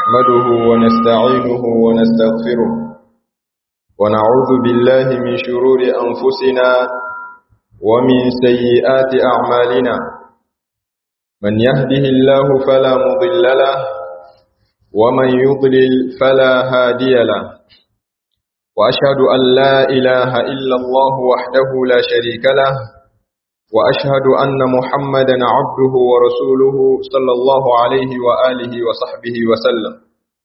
نحمده ونستعينه ونستغفره ونعوذ بالله من شرور أنفسنا ومن سيئات أعمالنا من يهده الله فلا مضل له ومن يضلل فلا هادي له وأشهد أن لا إله إلا الله وحده لا شريك له وأشهد أن محمدا عبده ورسوله صلى الله عليه وآله وصحبه وسلم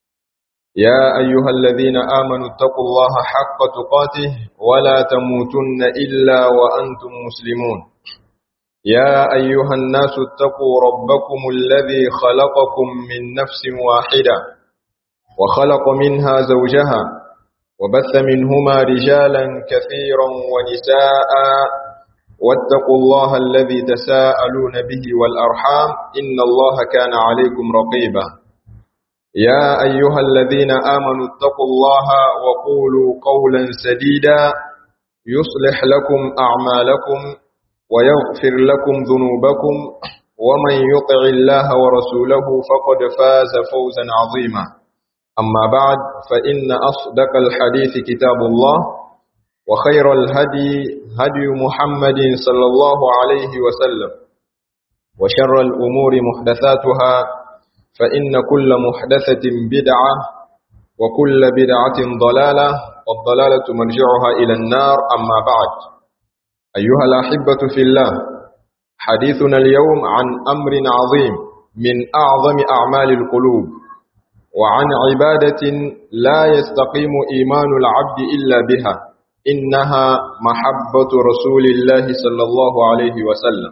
يا أيها الذين آمنوا اتقوا الله حق تقاته ولا تموتن إلا وأنتم مسلمون يا أيها الناس اتقوا ربكم الذي خلقكم من نفس واحدة وخلق منها زوجها وبث منهما رجالا كثيرا ونساء واتقوا الله الذي تساءلون به والأرحام إن الله كان عليكم رقيبا يا أيها الذين آمنوا اتقوا الله وقولوا قولا سديدا يصلح لكم أعمالكم ويغفر لكم ذنوبكم ومن يطع الله ورسوله فقد فاز فوزا عظيما أما بعد فإن أصدق الحديث كتاب الله وخير الهدي هدي محمد صلى الله عليه وسلم وشر الأمور محدثاتها فإن كل محدثة بدعة وكل بدعة ضلالة والضلالة مرجعها إلى النار أما بعد أيها الأحبة في الله حديثنا اليوم عن أمر عظيم من أعظم أعمال القلوب وعن عبادة لا يستقيم إيمان العبد إلا بها إنها محبة رسول الله صلى الله عليه وسلم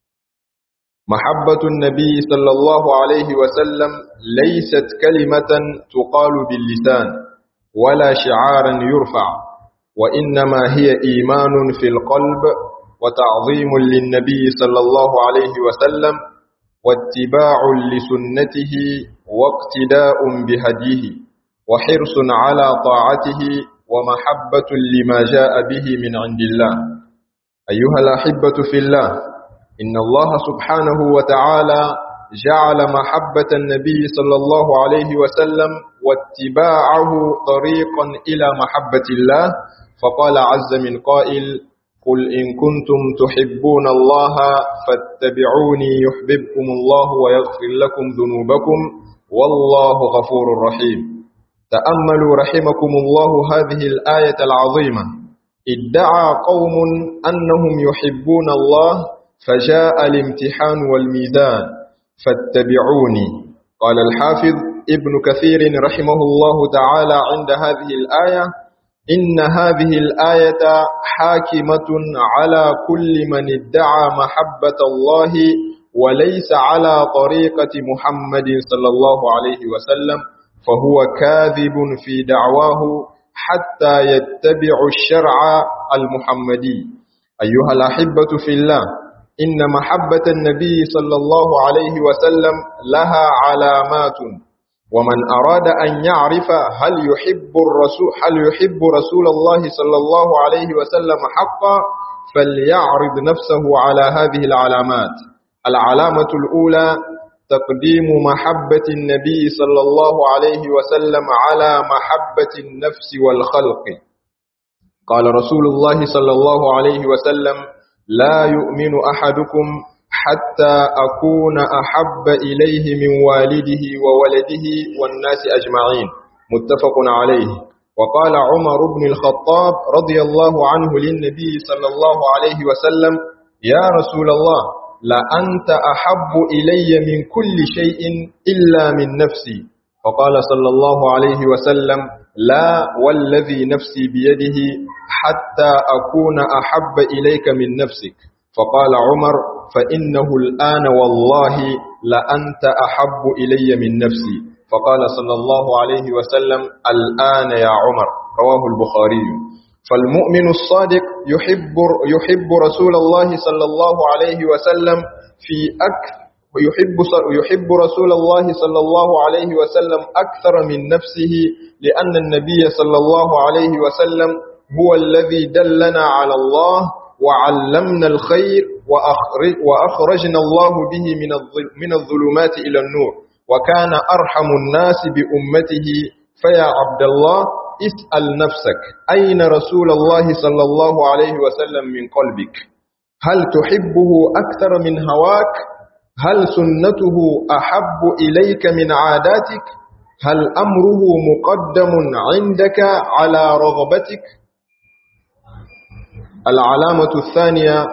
محبة النبي صلى الله عليه وسلم ليست كلمة تقال باللسان ولا شعارا يرفع وإنما هي إيمان في القلب وتعظيم للنبي صلى الله عليه وسلم واتباع لسنته واقتداء بهديه وحرص على طاعته ومحبة لما جاء به من عند الله أيها الأحبة في الله إن الله سبحانه وتعالى جعل محبة النبي صلى الله عليه وسلم واتباعه طريقا إلى محبة الله فقال عز من قائل قل إن كنتم تحبون الله فاتبعوني يحببكم الله ويغفر لكم ذنوبكم والله غفور رحيم تأملوا رحمكم الله هذه الآية العظيمة ادعى قوم أنهم يحبون الله فجاء الامتحان والميزان فاتبعوني قال الحافظ ابن كثير رحمه الله تعالى عند هذه الآية إن هذه الآية حاكمة على كل من ادعى محبة الله وليس على طريقة محمد صلى الله عليه وسلم فهو كاذب في دعواه حتى يتبع الشرع المحمدي أيها الأحبة في الله إن محبة النبي صلى الله عليه وسلم لها علامات ومن أراد أن يعرف هل يحب الرسول هل يحب رسول الله صلى الله عليه وسلم حقا فليعرض نفسه على هذه العلامات العلامة الأولى تقديم محبة النبي صلى الله عليه وسلم على محبة النفس والخلق قال رسول الله صلى الله عليه وسلم لا يؤمن أحدكم حتى أكون أحب إليه من والده وولده والناس أجمعين متفق عليه وقال عمر بن الخطاب رضي الله عنه للنبي صلى الله عليه وسلم يا رسول الله لأنت أحب إلي من كل شيء إلا من نفسي فقال صلى الله عليه وسلم لا والذي نفسي بيده حتى أكون أحب إليك من نفسك فقال عمر فإنه الآن والله لأنت أحب إلي من نفسي فقال صلى الله عليه وسلم الآن يا عمر رواه البخاري فالمؤمن الصادق يحب يحب رسول الله صلى الله عليه وسلم في أكثر ويحب يحب رسول الله صلى الله عليه وسلم أكثر من نفسه لأن النبي صلى الله عليه وسلم هو الذي دلنا على الله وعلمنا الخير وأخرجنا الله به من الظلمات إلى النور وكان أرحم الناس بأمته فيا عبد الله اسأل نفسك أين رسول الله صلى الله عليه وسلم من قلبك هل تحبه أكثر من هواك هل سنته أحب إليك من عاداتك هل أمره مقدم عندك على رغبتك العلامة الثانية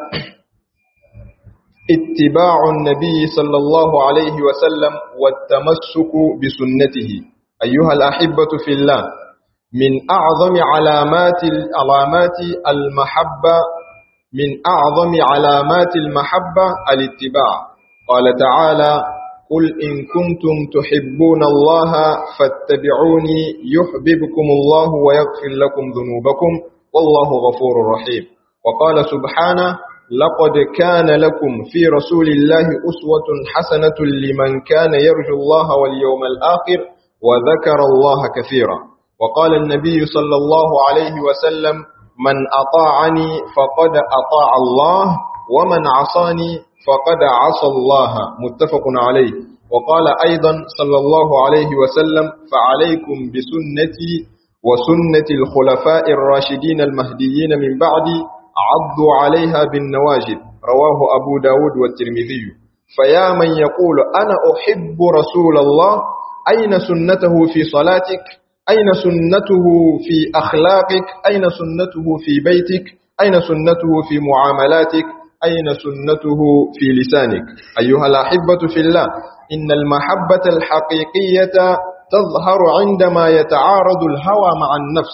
اتباع النبي صلى الله عليه وسلم والتمسك بسنته أيها الأحبة في الله من أعظم علامات علامات المحبة من أعظم علامات المحبة الاتباع قال تعالى قل إن كنتم تحبون الله فاتبعوني يحببكم الله ويغفر لكم ذنوبكم والله غفور رحيم وقال سبحانه لقد كان لكم في رسول الله أسوة حسنة لمن كان يرجو الله واليوم الآخر وذكر الله كثيرا وقال النبي صلى الله عليه وسلم من أطاعني فقد أطاع الله ومن عصاني فقد عصى الله متفق عليه وقال أيضا صلى الله عليه وسلم فعليكم بسنتي وسنة الخلفاء الراشدين المهديين من بعدي عضوا عليها بالنواجد رواه أبو داود والترمذي فيا من يقول أنا أحب رسول الله أين سنته في صلاتك أين سنته في أخلاقك أين سنته في بيتك أين سنته في معاملاتك أين سنته في لسانك أيها الأحبة في الله إن المحبة الحقيقية تظهر عندما يتعارض الهوى مع النفس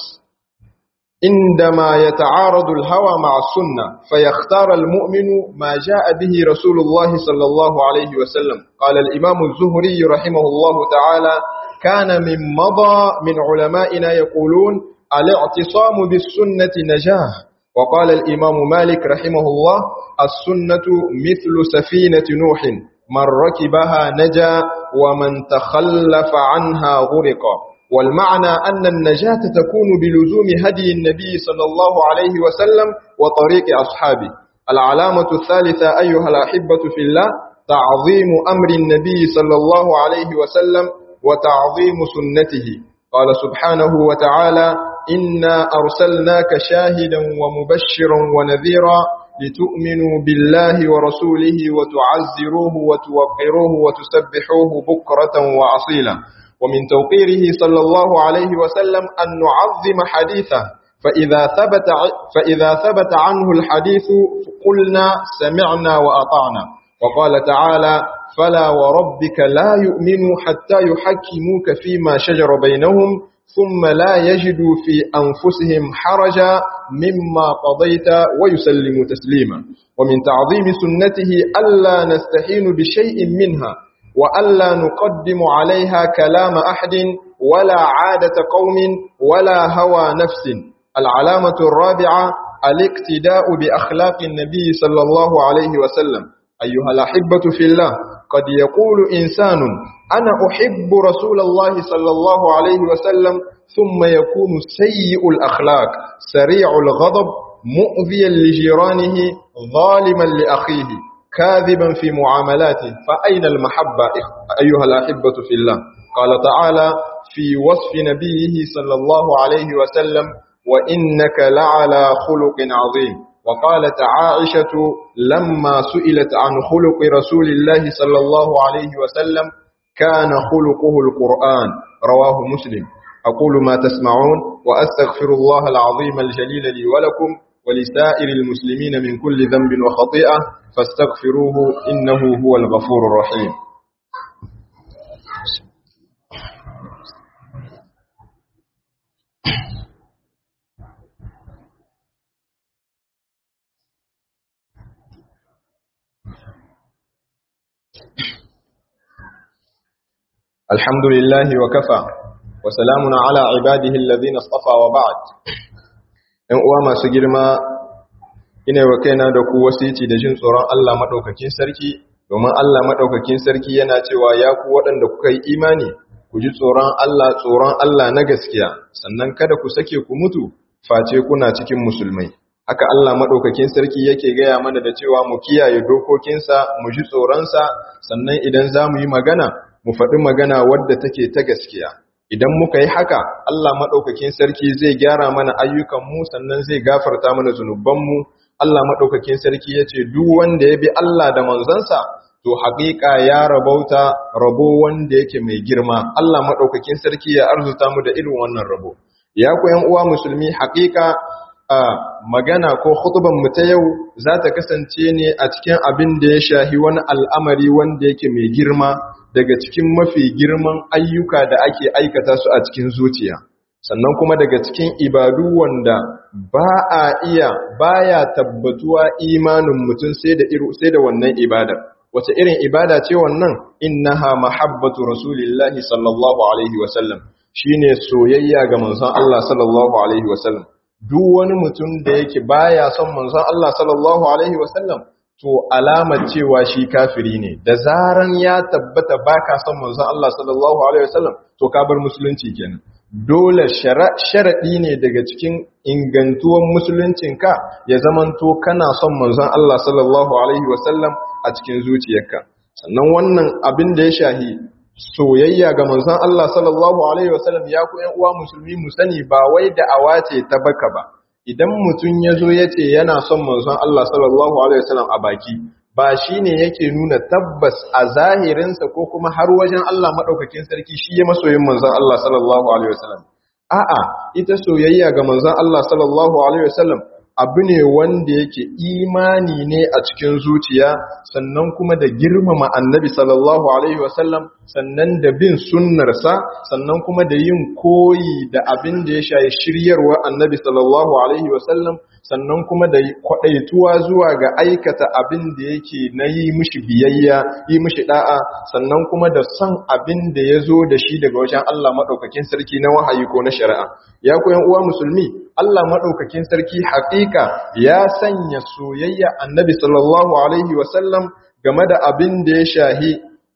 عندما يتعارض الهوى مع السنة فيختار المؤمن ما جاء به رسول الله صلى الله عليه وسلم قال الإمام الزهري رحمه الله تعالى كان من مضى من علمائنا يقولون الاعتصام بالسنة نجاه وقال الإمام مالك رحمه الله السنة مثل سفينة نوح من ركبها نجا ومن تخلف عنها غرق والمعنى أن النجاة تكون بلزوم هدي النبي صلى الله عليه وسلم وطريق أصحابه العلامة الثالثة أيها الأحبة في الله تعظيم أمر النبي صلى الله عليه وسلم وتعظيم سنته قال سبحانه وتعالى إنا أرسلناك شاهدا ومبشرا ونذيرا لتؤمنوا بالله ورسوله وتعزروه وتوقروه وتسبحوه بكرة وأصيلا ومن توقيره صلى الله عليه وسلم أن نعظم حديثه فإذا ثبت, فإذا ثبت عنه الحديث قلنا سمعنا وأطعنا وقال تعالى فلا وربك لا يؤمنوا حتى يحكموك فيما شجر بينهم ثم لا يجدوا في أنفسهم حرجا مما قضيت ويسلموا تسليما ومن تعظيم سنته ألا نستحين بشيء منها وألا نقدم عليها كلام أحد ولا عادة قوم ولا هوى نفس العلامة الرابعة الاقتداء بأخلاق النبي صلى الله عليه وسلم أيها الأحبة في الله قد يقول إنسان أنا أحب رسول الله صلى الله عليه وسلم ثم يكون سيء الأخلاق سريع الغضب مؤذيا لجيرانه ظالما لأخيه كاذبا في معاملاته فأين المحبة أيها الأحبة في الله قال تعالى في وصف نبيه صلى الله عليه وسلم وإنك لعلى خلق عظيم وقالت عائشة لما سئلت عن خلق رسول الله صلى الله عليه وسلم كان خلقه القرآن رواه مسلم أقول ما تسمعون وأستغفر الله العظيم الجليل لي ولكم ولسائر المسلمين من كل ذنب وخطيئة فاستغفروه إنه هو الغفور الرحيم الحمد لله وكفى وسلام على عباده الذين اصطفى وبعد ‘yan uwa masu girma ina wa kaina da ku wasici da jin tsoron Allah maɗaukakin sarki domin Allah maɗaukakin sarki yana cewa ya ku waɗanda kuka yi imani ku ji tsoron Allah tsoron Allah na gaskiya sannan kada ku sake ku mutu face kuna cikin musulmai haka Allah maɗaukakin sarki yake gaya mana da cewa mu kiyaye dokokinsa mu ji tsoronsa sannan idan za mu yi magana mu faɗi magana wadda take ta gaskiya idan muka yi haka Allah maɗaukakin sarki zai gyara mana ayyukanmu sannan zai gafarta mana zunubanmu Allah maɗaukakin sarki ya ce duk wanda ya bi Allah da manzansa to haƙiƙa ya rabauta rabo wanda yake mai girma Allah maɗaukakin sarki ya arzuta mu da irin wannan rabo ya ku yan uwa musulmi haƙiƙa a magana ko hutuban mu ta yau za ta kasance ne a cikin abin da ya shahi wani al'amari wanda yake mai girma daga cikin mafi girman ayyuka da ake aikata su a cikin zuciya sannan kuma daga cikin ibadu wanda ba a iya baya tabbatuwa imanin mutum sai da sai da wannan ibada wace irin ibada ce wannan innaha mahabbatu rasulillahi sallallahu alaihi wasallam shine soyayya ga manzon Allah sallallahu alaihi wasallam duk wani mutum da yake baya son manzon Allah sallallahu alaihi wasallam to alamar cewa shi kafiri ne da zaran ya tabbata baka son manzon Allah sallallahu alaihi wasallam to ka bar musulunci kenan dole sharadi ne daga cikin ingantuwan musuluncinka ya zamanto kana son manzon Allah sallallahu alaihi wasallam a cikin zuciyarka sannan wannan abin da ya shahi soyayya ga manzon Allah sallallahu alaihi wasallam ya ku ƴan uwa musulmi mu sani ba wai da awace ta baka ba idan mutum ya zo ya ce yana son manzon Allah sallallahu alaihi wasallam a baki ba shine yake nuna tabbas a zahirinsa ko kuma har wajen Allah madaukakin sarki shi ya masoyin manzon Allah sallallahu alaihi wasallam a'a ita soyayya ga manzon Allah sallallahu alaihi wasallam abu ne wanda yake imani ne a cikin zuciya sannan kuma da girmama annabi sallallahu alaihi wasallam sannan da bin sunnarsa sannan kuma da yin koyi da abin da ya shayi shiryarwa annabi sallallahu alaihi wasallam sannan kuma da kwadaituwa zuwa ga aikata abin da yake na yi mishi biyayya yi mishi da'a sannan kuma da son abin da ya zo da shi daga wajen Allah maɗaukakin sarki na wahayi ko na shari'a ya koyan uwa musulmi Allah maɗaukakin sarki haƙiƙa ya sanya soyayya annabi sallallahu alaihi wasallam game da abin da ya shahi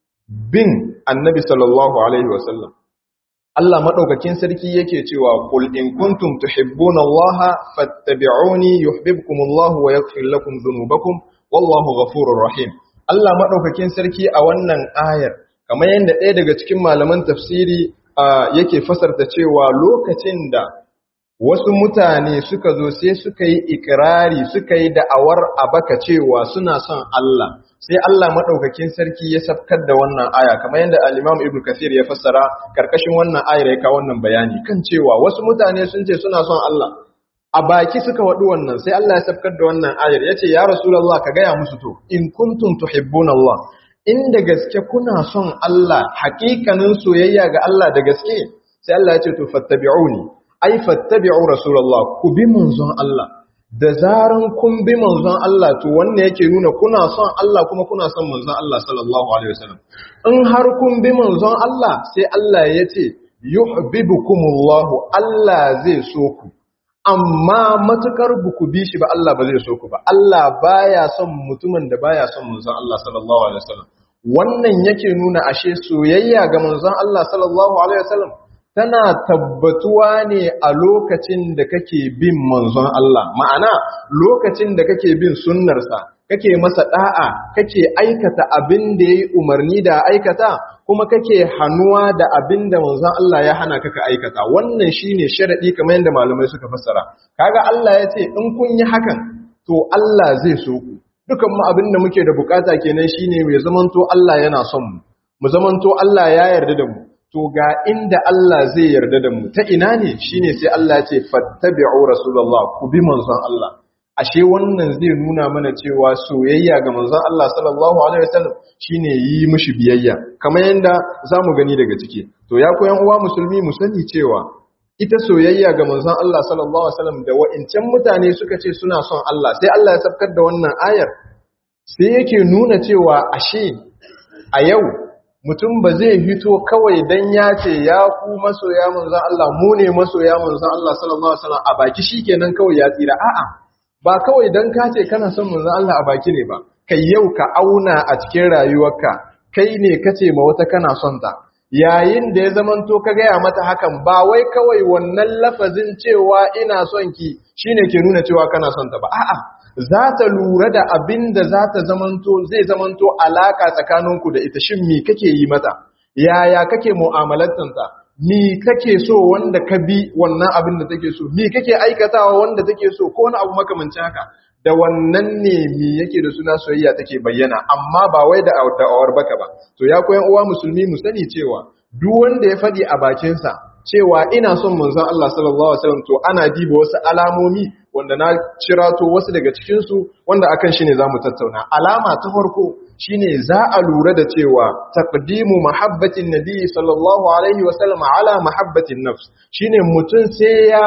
bin annabi sallallahu alaihi wasallam Allah maɗaukakin sarki yake cewa qul in kuntum tuhibbuna Allah fattabi'uni yuhibbukumullahu wa yaghfir lakum dhunubakum wallahu ghafurur rahim Allah maɗaukakin sarki a wannan ayar kamar yadda ɗaya daga cikin malaman tafsiri yake fasarta cewa lokacin da wasu mutane suka zo sai suka yi ikirari suka yi da'awar abaka cewa suna son Allah sai Allah madaukakin sarki ya safkar da wannan aya kamar yadda al-Imam Ibn Kathir ya fassara karkashin wannan ayar ya kawo wannan bayani kan cewa wasu mutane sun ce suna son Allah a baki suka wadu wannan sai Allah ya safkar da wannan ayar yace ya Rasulullah ka gaya musu to in kuntum tuhibbuna Allah inda gaske kuna son Allah hakikanin soyayya ga Allah da gaske sai Allah ya ce to fattabi'uni ai fattabi'u rasulullah ku bi manzon Allah da zaran kun bi manzon Allah to wannan yake nuna kuna son Allah kuma kuna son manzon Allah sallallahu alaihi wasallam in har kun bi manzon Allah sai Allah ya ce yuhibbukumullahu Allah zai so ku amma matukar buku bi shi ba Allah ba zai so ku ba Allah baya son mutumin da baya son manzon Allah sallallahu alaihi wasallam wannan yake nuna ashe soyayya ga manzon Allah sallallahu alaihi wasallam tana tabbatuwa ne a lokacin da kake bin manzon Allah ma'ana lokacin da kake bin sunnarsa kake masa da'a kake aikata abin da yayi umarni da aikata kuma kake hannuwa da abin da manzon Allah ya hana kaka aikata wannan shine sharadi kamar yadda malamai suka fassara kaga Allah ya ce in kun yi hakan to Allah zai so ku dukan mu abin da muke da bukata kenan shine mai zamanto Allah yana son mu mu zamanto Allah ya yarda da mu to ga inda Allah zai yarda da mu ta ina ne shine sai Allah ya ce fattabi'u rasulullah ku bi manzon Allah ashe wannan zai nuna mana cewa soyayya ga manzon Allah sallallahu alaihi wasallam shine yi mishi biyayya kamar yanda zamu gani daga ciki to ya koyan uwa musulmi mu sani cewa ita soyayya ga manzon Allah sallallahu alaihi wasallam da wa'incan mutane suka ce suna son Allah sai Allah ya sabkar da wannan ayar sai yake nuna cewa ashe a yau mutum ba zai fito kawai dan ya ce ya ku masoya manzon Allah mu ne masoya manzon Allah sallallahu alaihi wasallam a baki shikenan kawai ya tsira a'a ba kawai dan ka ce kana son manzon Allah a baki ne ba kai yau ka auna a cikin rayuwarka kai ne kace ma wata kana son ta yayin da ya zamanto ka gaya mata hakan ba wai kawai wannan lafazin cewa ina son ki shine ke nuna cewa kana son ta ba a'a za ta lura da abin da za ta zamanto zai zamanto alaka tsakaninku da ita shin me kake yi mata yaya kake mu'amalantansa mi kake so wanda ka bi wannan abin da take so mi kake aikatawa wanda take so ko wani abu makamancin haka da wannan ne mi yake da suna soyayya take bayyana amma ba wai da da'awar baka ba to ya koyan uwa musulmi mu sani cewa duk wanda ya faɗi a bakinsa cewa ina son manzon Allah sallallahu alaihi wasallam to ana diba wasu alamomi wanda na cirato wasu daga cikin su wanda akan shi ne zamu tattauna alama ta farko shine za a lura da cewa taqdimu mahabbatin nabi sallallahu alaihi wasallam ala mahabbatin nafs shine mutun sai ya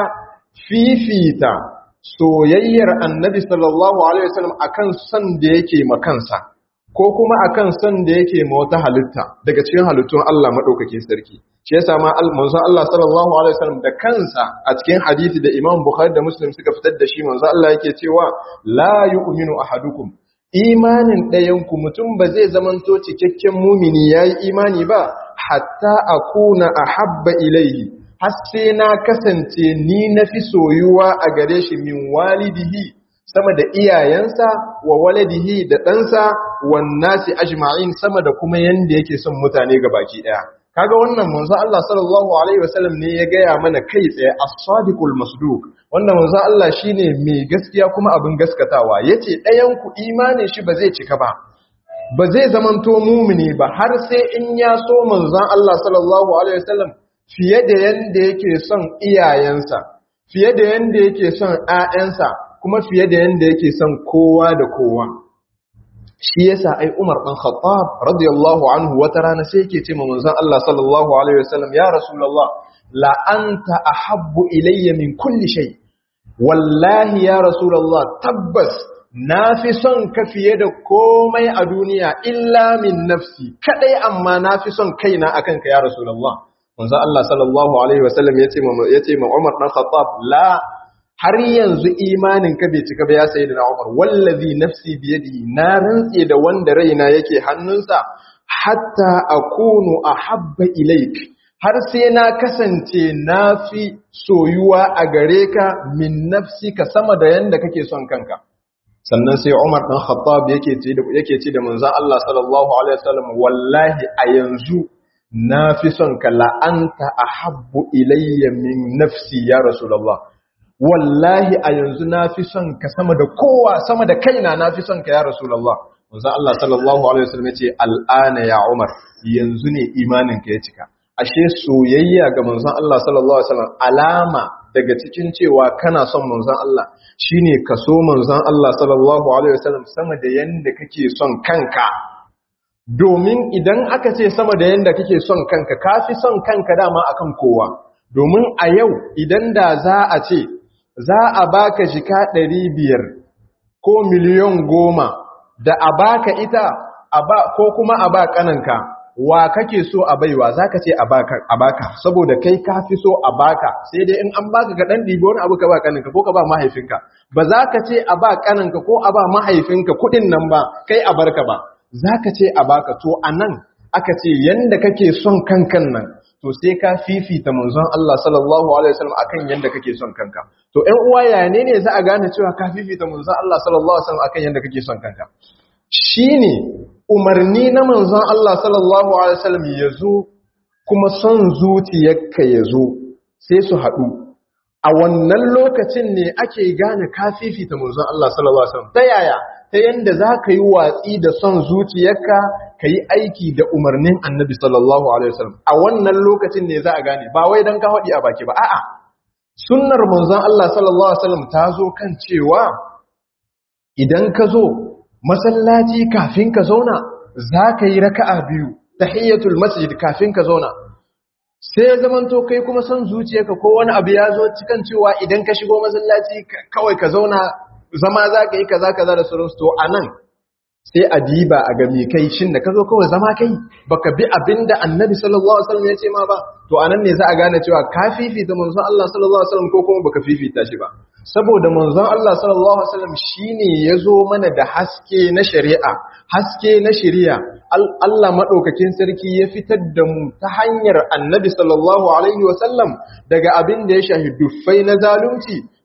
fifita soyayyar annabi sallallahu alaihi wasallam akan son da yake makansa ko kuma akan son da yake ma wata halitta daga cikin halittun Allah madaukakin sarki shi yasa ma manzon Allah sallallahu alaihi wasallam da kansa a cikin hadisi da Imam Bukhari da Muslim suka fitar da shi manzon Allah yake cewa la yu'minu ahadukum imanin ɗayan ku mutum ba zai zamanto cikakken mumini yayi imani ba hatta akuna ahabba ilayhi har sai na kasance ni nafi soyuwa a gare shi min walidihi sama da iyayensa wa waladihi da ɗansa wan nasi ajma'in sama da kuma yanda yake son mutane baki ɗaya kaga wannan manzo Allah sallallahu alaihi wasallam ne ya gaya mana kai tsaye as-sadiqul masduq wanda manzo Allah shine mai gaskiya kuma abin gaskatawa yace ɗayan ku imanin shi ba zai cika ba ba zai zamanto mumini ba har sai in ya so manzon Allah sallallahu alaihi wasallam fiye da yanda yake son iyayensa fiye da yanda yake son ƴaƴansa kuma fiye da yanda yake son kowa da kowa shi yasa ai Umar dan Khattab radiyallahu anhu wata rana sai yake ce ma manzon Allah sallallahu alaihi wasallam ya rasulullah la anta ahabbu ilayya min kulli shay wallahi ya rasulullah tabbas nafi son ka fiye da komai a duniya illa min nafsi kadai amma nafi son kaina akan ka ya rasulullah manzon Allah sallallahu alaihi wasallam yace ma yace ma Umar dan Khattab la har yanzu imanin ka bai cika ba ya sayi da Umar wallazi nafsi biyadihi na rantse da wanda raina yake hannunsa hatta akunu ahabba ilaik har sai na kasance nafi soyuwa a gare ka min nafsi ka sama da yanda kake son kanka sannan sai Umar dan Khattab yake ce da yake ce da manzon Allah sallallahu alaihi wasallam wallahi a yanzu nafi son ka la anta ahabbu ilayya min nafsi ya rasulullah wallahi a yanzu na fi son ka sama da kowa sama da kaina na fi son ka ya rasulallah wanzan Allah sallallahu alaihi wasallam ya ce al'ana ya umar yanzu ne imanin ka ya cika ashe soyayya ga manzon Allah sallallahu alaihi wasallam alama daga cikin cewa kana son manzon Allah shine ka so manzon Allah sallallahu alaihi wasallam sama da yanda kake son kanka domin idan aka ce sama da yanda kake son kanka kafi son kanka dama akan kowa domin a yau idan da za a ce za a baka jika ɗari biyar ko miliyon goma da a baka ita ko kuma a ba ƙananka wa kake so a baiwa za ka ce a baka saboda kai ka fi so a baka sai dai in an baka ga ɗan ɗibi wani abu ka ba ƙananka ko ka ba mahaifinka ba za ka ce a ba ƙananka ko a ba mahaifinka kuɗin nan ba kai a barka ba za ka ce a baka to a nan aka ce yanda kake son kankan nan to sai ka fifita manzon Allah sallallahu alaihi wasallam akan yanda kake son kanka to ɗan uwa ya ne ne za a gane cewa ka fifita manzon Allah sallallahu alaihi wasallam akan yanda kake son kanka shine umarni na manzon Allah sallallahu alaihi wasallam yazo kuma son zuciyarka yazo sai su haɗu a wannan lokacin ne ake gane ka fifita manzon Allah sallallahu alaihi wasallam ta yaya ta yanda za ka yi watsi da son zuciyarka ka yi aiki da umarnin annabi sallallahu alaihi wasallam a wannan lokacin ne za a gane ba wai don ka haɗi a baki ba a'a sunnar manzon Allah sallallahu alaihi wasallam ta zo kan cewa idan ka zo masallaci kafin ka zauna za ka yi raka'a biyu tahiyyatul masjid kafin ka zauna sai zamanto kai kuma son zuciyarka ko wani abu ya zo cikan cewa idan ka shigo masallaci kawai ka zauna zama za ka yi kaza kaza da sauransu to a nan sai a diba a ga kai shin da ka zo kawai zama kai baka bi abin da annabi sallallahu alaihi wasallam ya ce ma ba to anan ne za a gane cewa ka fifita manzon Allah sallallahu alaihi wasallam ko kuma baka fifita shi ba saboda manzon Allah sallallahu alaihi wasallam shine yazo mana da haske na shari'a haske na shari'a Allah madaukakin sarki ya fitar da mu ta hanyar annabi sallallahu alaihi wasallam daga abin da ya shahi duffai na zalunci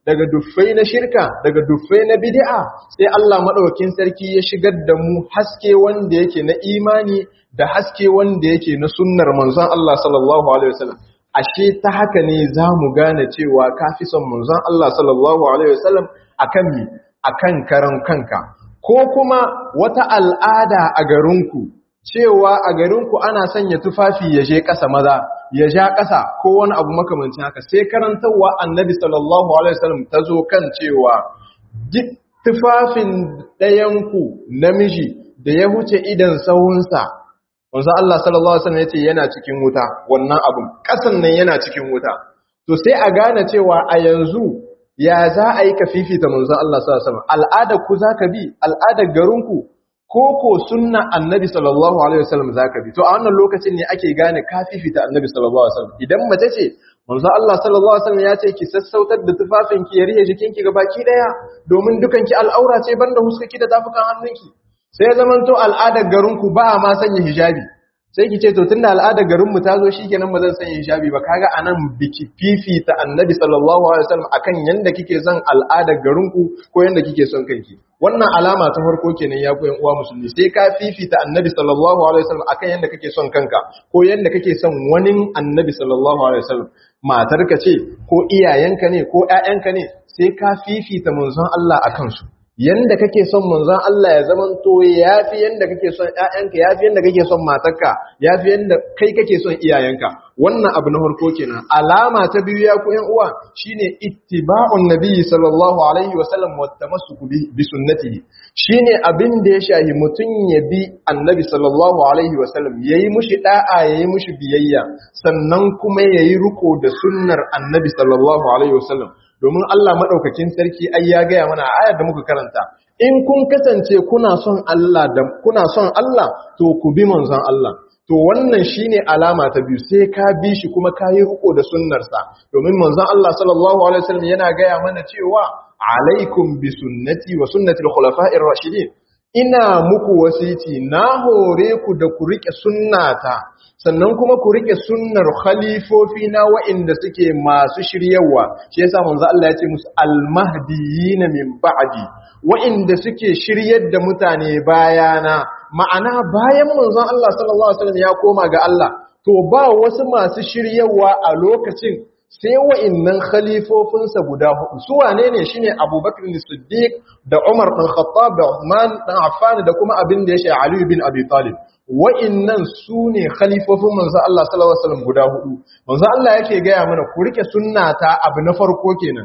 daga duffai na shirka daga duffai na bid'a sai Allah madaukakin sarki ya shigar da mu haske wanda yake na imani da haske wanda yake na sunnar manzon Allah sallallahu alaihi wasallam ashe ta haka ne zamu gane cewa kafi son manzon Allah sallallahu alaihi wasallam akan mi akan karan kanka ko kuma wata al'ada a garinku cewa a garinku ana sanya tufafi ya je ƙasa maza ya ja ƙasa ko wani abu makamancin haka sai karantarwa annabi sallallahu alaihi wasallam ta zo kan cewa duk tufafin ɗayanku namiji da ya huce idan sahunsa wanzu Allah sallallahu alaihi wasallam ya ce yana cikin wuta wannan abun ƙasan nan yana cikin wuta to sai a gane cewa a yanzu ya za a yi ka fifita manzon Allah sallallahu alaihi wasallam al'adar ku zaka bi al'adar garinku ko ko sunna annabi sallallahu alaihi wasallam zaka bi to a wannan lokacin ne ake gane ka fifita annabi sallallahu alaihi wasallam idan mace ce manzo Allah sallallahu alaihi wasallam ya ce ki sassautar da tufafin ki ya rihe jikin ki gabaki daya domin dukan ki al'aura ce banda huskaki da tafukan hannunki sai zaman to al'adar garin ku ba ma sanya hijabi sai ki ce to tunda al'adar garin mu ta zo shikenan ba zan sanya hijabi ba kaga anan biki fifita annabi sallallahu alaihi wasallam akan yanda kike son al'adar garin ku ko yanda kike son kanki wannan alama ta farko kenan ya koyan uwa musulmi sai ka fifita annabi sallallahu alaihi wasallam akan yanda kake son kanka ko yanda kake son wani annabi sallallahu alaihi wasallam matarka ce ko iyayenka ne ko ƴaƴanka ne sai ka fifita manzon Allah akan su yanda kake son manzon Allah ya zaman to yafi yanda kake son ƴaƴanka yafi yanda kake son matarka yafi yanda kai kake son iyayenka wannan abu na farko kenan alama ta biyu ya ku ƴan uwa shine ittiba'un nabiyyi sallallahu alaihi wa sallam wa tamassuku bi sunnatihi shine abin da ya shahi mutun ya bi annabi sallallahu alaihi wa sallam yayi mushi da'a yayi mushi biyayya sannan kuma yayi riko da sunnar annabi sallallahu alaihi wa sallam domin Allah maɗaukakin sarki ai ya gaya mana a ayar da muka karanta in kun kasance kuna son Allah da kuna son Allah to ku bi manzon Allah to wannan shine alama ta biyu sai ka bi shi kuma ka yi riko da sunnarsa domin manzon Allah sallallahu alaihi wasallam yana gaya mana cewa alaikum bi sunnati wa sunnati al-khulafa'ir rashidin ina muku wasiti na hore ku da ku rike sunnata sannan kuma ku rike sunnar khalifofi na wa'inda suke masu shiryawa shi yasa manzo Allah ya ce musu almahdiyina min ba'di wa'inda suke shiryar da mutane bayana ma'ana bayan manzon Allah sallallahu alaihi wasallam ya koma ga Allah to ba wasu masu shiryawa a lokacin sai wa'innan khalifofinsa guda hudu su wane ne shine Abubakar Siddiq da Umar bin Khattab da Uthman dan Affan da kuma abin da ya shi Ali bin Abi Talib wa'innan su ne khalifofin manzo Allah sallallahu alaihi wasallam guda hudu manzo Allah yake gaya mana ku rike sunnata abu na farko kenan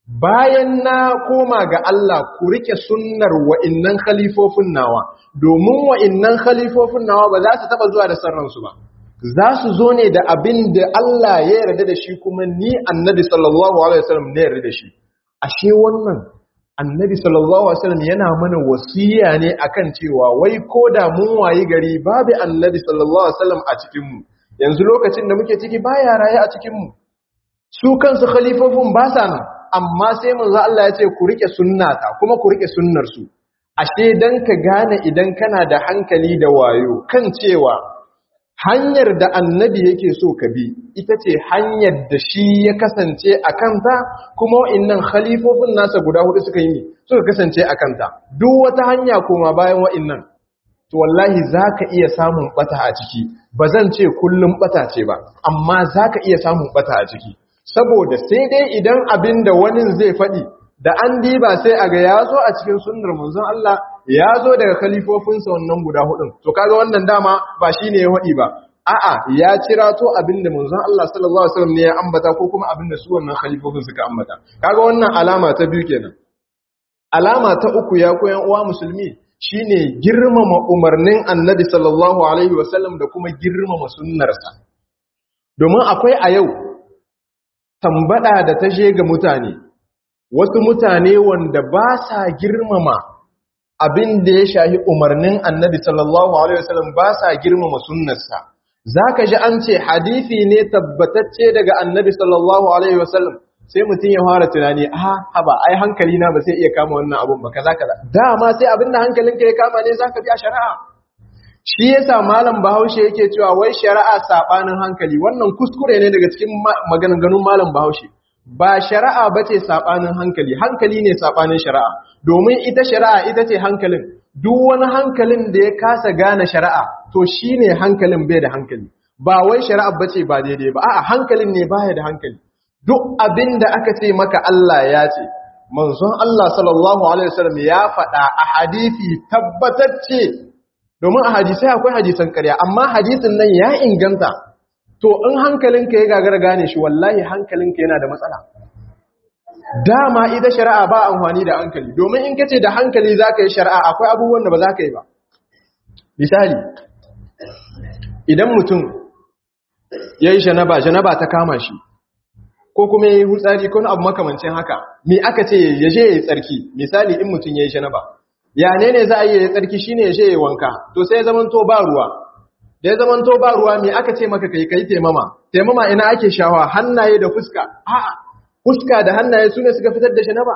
bayan na koma ga Allah ku rike sunnar wa'innan khalifofin nawa domin wa'innan khalifofin nawa ba za su taba zuwa da sarransu ba za su zo ne da abin da Allah ya yarda da shi kuma ni annabi sallallahu alaihi wasallam ne yarda da shi ashe wannan annabi sallallahu alaihi wasallam yana mana wasiya ne akan cewa wai ko da mun wayi gari babu annabi sallallahu alaihi wasallam a cikin mu yanzu lokacin da muke ciki baya raye a cikin mu su kansu khalifofin ba sa nan amma sai manzo Allah ya ce ku rike sunnata kuma ku rike sunnar su ashe dan ka gane idan kana da hankali da wayo kan cewa hanyar da annabi yake so ka bi ita ce hanyar da shi ya kasance a kanta kuma wa'innan khalifofin nasa guda hudu suka yi suka kasance a kanta duk wata hanya koma bayan wa'innan to wallahi za ka iya samun bata a ciki ba zan ce kullum bata ce ba amma za ka iya samun bata a ciki saboda sai dai idan abin da wani zai faɗi da an diba sai a ga ya zo a cikin sunnar manzon Allah ya zo daga khalifofinsa wannan guda hudun to kaga wannan dama ba shine ya faɗi ba a'a ya cira to abinda manzon Allah sallallahu alaihi wasallam ne ya ambata ko kuma abinda su wannan khalifofin suka ambata kaga wannan alama ta biyu kenan alama ta uku ya koyan uwa musulmi shine girmama umarnin annabi sallallahu alaihi wasallam da kuma girmama sunnarsa domin akwai a yau tambada da ta je ga mutane wasu mutane wanda ba sa girmama abin da ya shahi umarnin annabi sallallahu alaihi wasallam ba sa girmama sunnarsa zaka ji an ce hadisi ne tabbatacce daga annabi sallallahu alaihi wasallam sai mutum ya fara tunani a haba ai hankali na ba sai iya kama wannan abun ba kaza kaza dama sai abin da hankalinka ya kama ne zaka bi a shari'a shi yasa malam bahaushe yake cewa wai shari'a sabanin hankali wannan kuskure ne daga cikin maganganun malam bahaushe ba shari'a bace sabanin hankali hankali ne sabanin shari'a domin ita shari'a ita ce hankalin duk wani hankalin da ya kasa gane shari'a to shine hankalin bai da hankali ba wai shari'a bace ba daidai ba a'a hankalin ne baya da hankali duk abin da aka ce maka Allah ya ce manzon Allah sallallahu alaihi wasallam ya faɗa a hadisi tabbatacce domin a hadisai akwai hadisan ƙarya amma hadisin nan ya inganta to in hankalinka ya gagara gane shi wallahi hankalinka yana da matsala dama ita shari'a ba amfani da hankali domin in kace da hankali zaka yi shari'a akwai abubuwan da ba za ka yi ba misali idan mutum yayi janaba janaba ta kama shi ko kuma yayi hutsari ko abu makamancin haka me aka ce ya je yayi tsarki misali in mutum yayi janaba ya ne ne za a yi yayi tsarki shine ya je yayi wanka to sai ya zaman to ba ruwa da ya zaman to ba ruwa me aka ce maka kai kai taimama taimama ina ake shawa hannaye da fuska a'a fuska da hannaye su ne suka fitar da janaba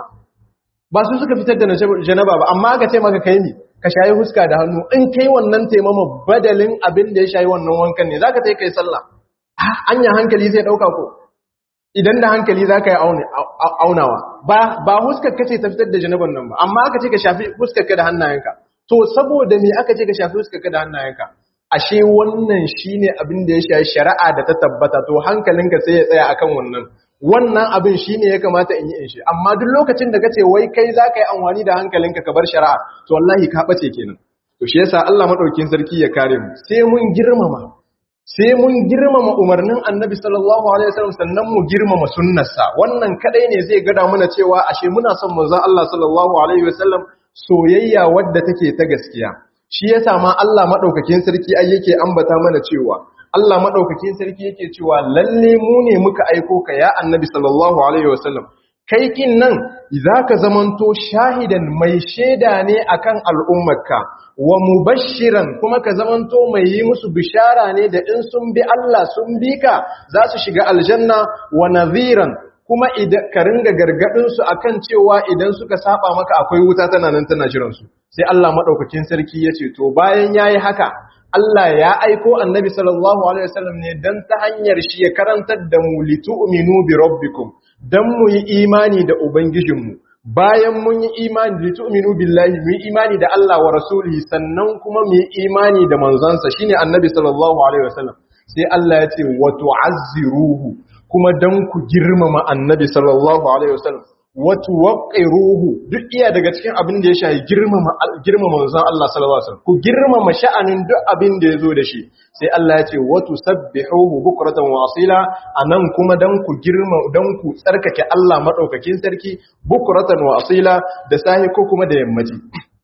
ba su suka fitar da janaba ba amma aka ce maka kai ne ka shayi fuska da hannu in kai wannan taimama badalin abin da ya shayi wannan wankan ne zaka tai kai sallah anya hankali zai dauka ko idan da hankali zaka yi aunawa ba ba huskar kace ta fitar da janaban nan ba amma aka ce ka shafi fuskar ka da hannayenka to saboda me aka ce ka shafi fuskar ka da hannayenka ashe wannan shine abin da ya shayi shari'a da ta tabbata to hankalinka sai ya tsaya akan wannan wannan abin shine ya kamata in yi in shi amma duk lokacin da kace wai kai zaka yi amfani da hankalinka ka bar shari'a to wallahi ka bace kenan to shi yasa Allah madaukin sarki ya kare mu sai mun girmama sai mun girmama umarnin Annabi sallallahu alaihi wasallam sannan mu girmama sunnarsa wannan kadai ne zai gada mana cewa ashe muna son manzon Allah sallallahu alaihi wasallam soyayya wadda take ta gaskiya shi yasa ma Allah madaukakin sarki ai yake ambata mana cewa Allah madaukakin sarki yake cewa lalle mu ne muka aiko ka ya Annabi sallallahu alaihi wasallam kai kin nan zaka zamanto shahidan mai sheda ne akan al'ummarka wa mubashiran kuma ka zamanto mai yi musu bishara ne da in sun bi Allah sun bi ka za su shiga aljanna wa nadhiran kuma idan ka ringa gargadin su akan cewa idan suka saba maka akwai wuta tana nan tana jiran su sai Allah madaukakin sarki yace to bayan yayi haka Allah ya aiko annabi sallallahu alaihi wasallam ne dan ta hanyar shi ya karantar da mu litu'minu bi rabbikum dan mu yi imani da ubangijinmu bayan mun yi imani litu'minu billahi mu yi imani da Allah wa rasulihi sannan kuma mu yi imani da manzansa shine annabi sallallahu alaihi wasallam sai Allah ya ce wa tu'azziruhu kuma dan ku girmama annabi sallallahu alaihi wasallam watu waqiruhu duk iya daga cikin abin da ya shayi girmama girmama manzon Allah sallallahu alaihi wasallam ku girmama sha'anin duk abin da yazo da shi sai Allah ya ce watu sabbihuhu bukratan wa asila anan kuma dan ku girma dan ku tsarkake Allah madaukakin sarki bukratan wa asila da sahi ko kuma da yammaci